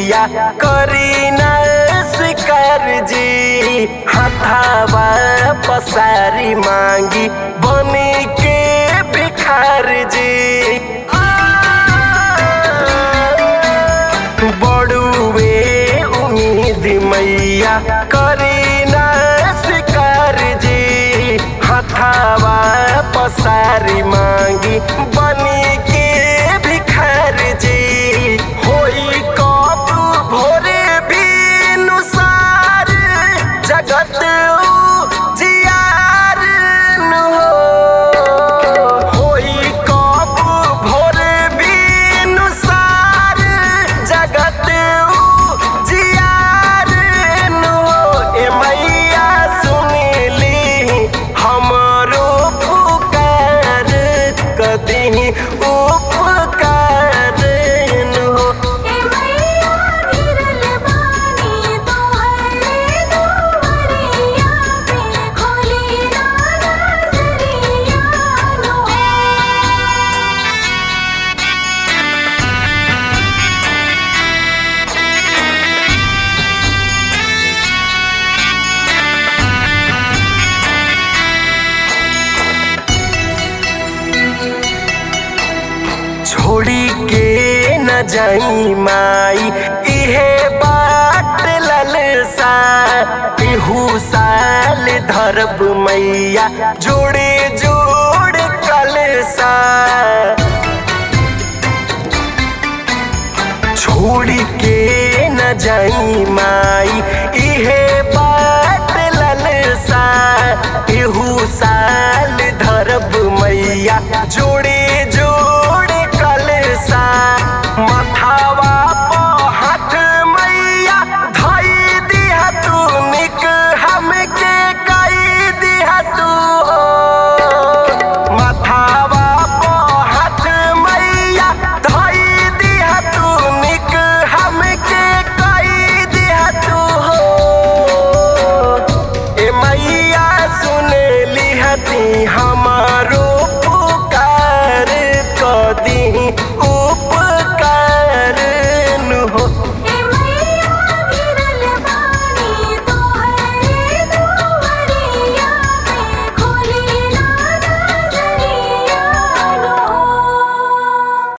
मैया करी न स्वीकार जी हथावा पसारी मांगी बनी के भिखार जी बड़ुए उम्मीद मैया करी न स्वीकार जी हथावा पसारी मांगी बनी के भिखार जी होई कब भोरे भी नुसार जगत जियार न हो होई कब भोरे भी नुसार जगत जियार न हो ए मैया सुनली हमरो पुकार कदी उपकार न हो ए मैया गिरल बानी तोहरे दुआरिया पे खोली ना नजरिया नो छोड़ी के न जाई माई इहे बाट ललसा इहू साल धरब मैया जोड़े जोड़ कलसा छोड़ी के न जाई माई इहे बाट ललसा इहू साल धरब मैया जो